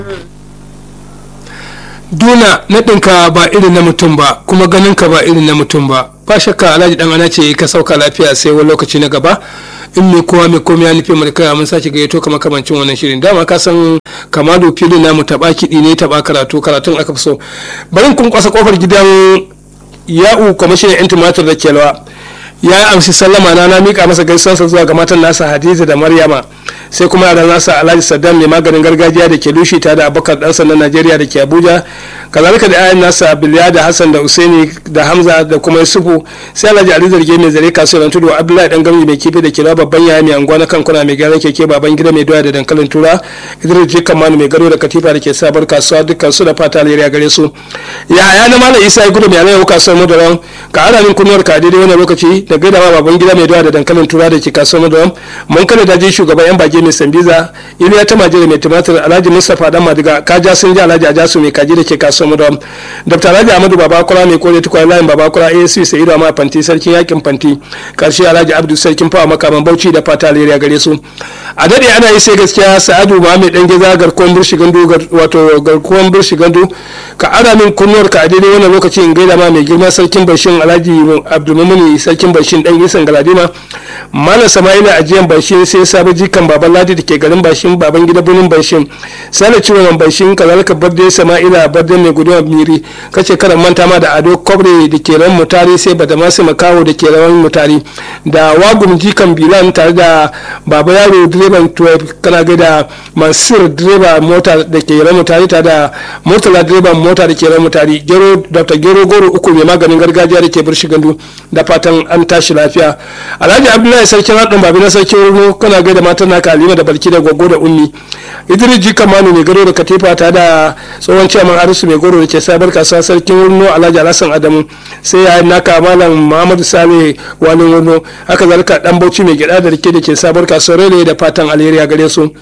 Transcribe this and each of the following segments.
duna naɗinka ba irin na mutum ba kuma ganinka ba irin na mutum ba ba shakka alhaji dan ana ce ka sauka lafiya sai wani lokaci na gaba in mai kowa mai komai ya nufi mai kai mun sake gayyato kama kamancin wannan shirin dama ka san kamado filin namu taɓa kiɗi ne taɓa karatu karatun aka fi so bari kun kwasa kofar gidan ya'u kwamishinan yan tumatir da kelwa ya amshi sallama na na mika masa gaisuwarsa zuwa ga matan nasa hadiza da maryama sai kuma yaran nasa alhaji saddam mai maganin gargajiya da ke lushi ta da abubakar dan sandan najeriya da ke abuja kazalika da ayan nasa biliya da hassan da usaini da hamza da kuma yusufu sai alhaji ali zarge mai zare kasuwar tudu abdullahi dan gamji mai kifi da kira babban yaya mai anguwa na kankuna mai gyaran keke baban gida mai doya da dankalin tura idris jikan manu mai gado da katifa da ke sabar kasuwa dukkan su da fata alheri gare su yaya na malam isa ya gudu mai alayyau kasuwar madaran ka ara min kunnuwar ka daidai wannan lokaci da gaida ma baban gida mai doya da dankalin tura da ke kasuwar madaran mun kada daji shugaban yan bage mai sambiza iliya ta majere mai tumatir alhaji mustapha dan madiga kaja sun ji alhaji ajasu mai kaji da ke kasuwar madaran dr alhaji amadu babakura mai kore tukwa layin babakura asc sa'idu ma fanti sarkin yakin fanti karshe alhaji abdu sarkin fawa makaman bauchi da fata alheri gare su a dade ana yi sai gaskiya sa'adu ma mai dan geza garkuwan birshi gandu wato garkuwan birshi gandu ka ara min kunnuwar ka a daidai wannan lokaci in gaida ma mai girma sarkin bashin alhaji abdulmumuni sarkin bashin dan isan galadima malam sama'ila ajiyan bashin sai sabu jikan baban ladi da ke garin bashin baban gida bunin bashin sale ciwon bashin kazalika barde sama'ila barde mai gudunwa miri kace karan manta ma da ado kobre da ke ran mutari sai bada masu makawo da ke ran mutari da wagum jikan bilan tare da baba yaro direban 12 kana ga da mansur direba mota da ke ran mutari tare da murtala direban mota da ke ran mutari gero dr gero goro uku mai maganin gargajiya da ke birshi gandu da fatan an tashi lafiya alhaji abdullahi sarkin haɗin babi na sarkin rumu kana ga da matan naka halima da balki da gwaggo da ummi idris jikan manu mai gado da katifa ta da tsohon ciyaman arisu mai goro da ke sabar kasuwa sarkin wurno alhaji alhassan adamu sai ya naka malam muhammadu sale wani wurno haka zalika dan bauchi mai gida da rike da ke sabar kasuwar rele da fatan alheri a gare su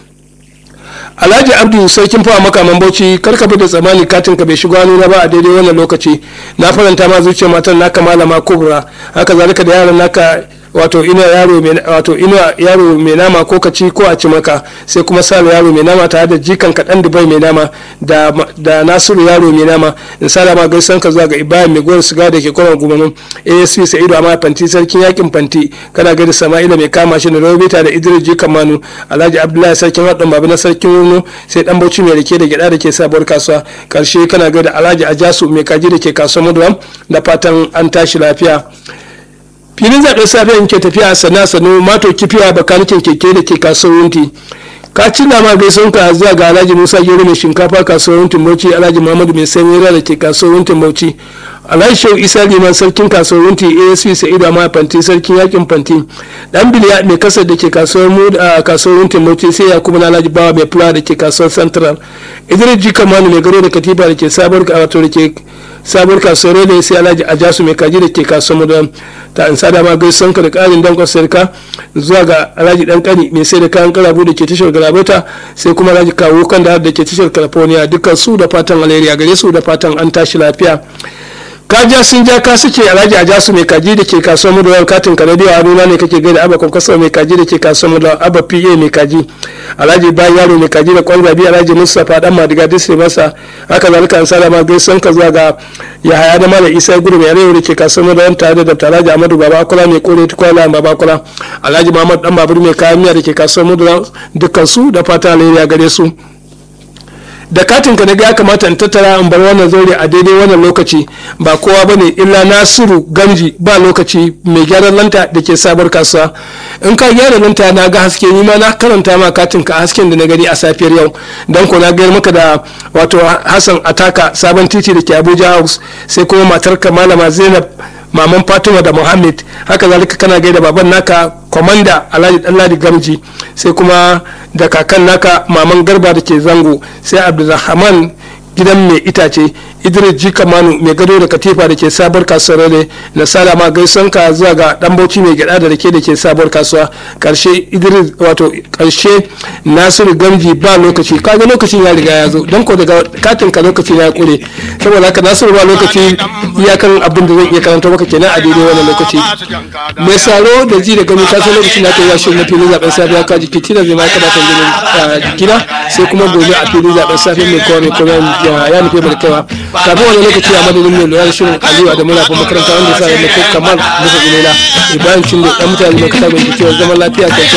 alhaji abdu sarkin fawa makaman bauchi karka bi da tsammani katin ka bai shigo hannu na ba a daidai wannan lokaci na faranta ma zuciyar matan naka malama kubra haka zalika da yaran naka wato ina yaro mai wato ina yaro mai nama ko kaci ko a ci maka sai kuma salo yaro mai nama tare da jikan kaɗan dubai mai nama da da nasiru yaro mai nama in sada ma gaisan ka zuwa ga ibrahim mai gowar siga da ke kwanan gumanin asp sa'idu amma fanti sarkin yakin fanti kana gaida sama'ila mai kama shi da robita da idris jikan manu alhaji abdullahi sarkin haɗin babu na sarkin wurno sai dan bauchi mai rake da gyada da ke sabuwar kasuwa karshe kana gaida alhaji ajasu mai kaji da ke kasuwar maduram da fatan an tashi lafiya filin zaɓen safiyan ke tafiya sana sanu mato kifiya bakanikin keke da ke kasuwar wunti ka ci nama gaison ka zuwa ga alhaji musa gero mai shinkafa kasuwar wuntin bauchi alhaji muhammadu mai sanyi da ke kasuwar wuntin bauchi alhaji shehu isa liman sarkin kasuwar wunti asp sa'idu amma fanti sarkin yakin fanti dan biliya mai kasar da ke kasuwar mu a kasuwar wuntin bauchi sai ya kuma alhaji bawa mai fula da ke kasuwar central idris jika manu mai garo da katifa da ke sabar wato da ke sabuwar kasuwar da sai alhaji ajasu mai kaji da ke kasuwar da ta an sada ma gaisan ka da karin dankon sarka zuwa ga alhaji dan kani mai sai da kayan karabu da ke tashar galabata sai kuma alhaji kawo kan da da ke tashar california dukkan su da fatan alheri a gare su da fatan an tashi lafiya kaja sun ja ka suke alhaji a jasu mai kaji da ke kasuwar mu da wani katin kanadiya a nuna ne kake gaida abba kwakwasa mai kaji da ke kasuwar mu da abba pa mai kaji alhaji bayan yaro mai kaji da kwalba biyu alhaji mustapha dan madiga disney masa haka zalika an salama gaisan ka zuwa ga yahaya da malam isa gudu mai arewa da ke kasuwar mu da wani tare da dr alhaji amadu babakula mai kore tukwala babakula alhaji muhammad dan babur mai kayan miya da ke kasuwar mu da dukkan su da fata alheri a gare su da katin ka ga ya kamata in tattara in bar wannan zaure a daidai wannan lokaci ba kowa bane illa nasiru gamji ba lokaci mai gyaran lanta da ke sabar kasuwa in ka gyara lanta na ga haske ni ma na karanta ma katin ka hasken da na gani a safiyar yau dan ko na gayar maka da wato hassan ataka sabon titi da ke abuja house sai kuma matar ka malama zainab maman fatima da muhammad haka zalika kana gaida baban naka komanda alhaji danladi gamji sai kuma da kakan naka maman garba da ke zango sai abdulrahman gidan mai itace idris jika manu mai gado da katifa da ke sabuwar kasuwar ne na salama gaison ka zuwa ga dan bauchi mai gyada da rake da ke sabuwar kasuwa karshe idris wato karshe nasiru gamji ba lokaci kaga lokacin ya riga ya zo don ko daga katin ka lokaci na ya kure saboda haka nasiru ba lokaci iyakan abin da zan iya karanta maka kenan a daidai wannan lokaci mai saro da ji da gani kasan lokacin da ta yi shirin na filin zaben safiya ka jiki tina zai ma ka bata jikina sai kuma gobe a filin zaben safiya mai kowa mai kowa ya nufi bar kaiwa kafin wani lokaci a madadin mai lura da shirin aliyu da muna kuma makaranta wanda sa da kai kamal musa ilela ibrahim cin da dan mutane mai kasa mai jikiyar zaman lafiya kwanciyar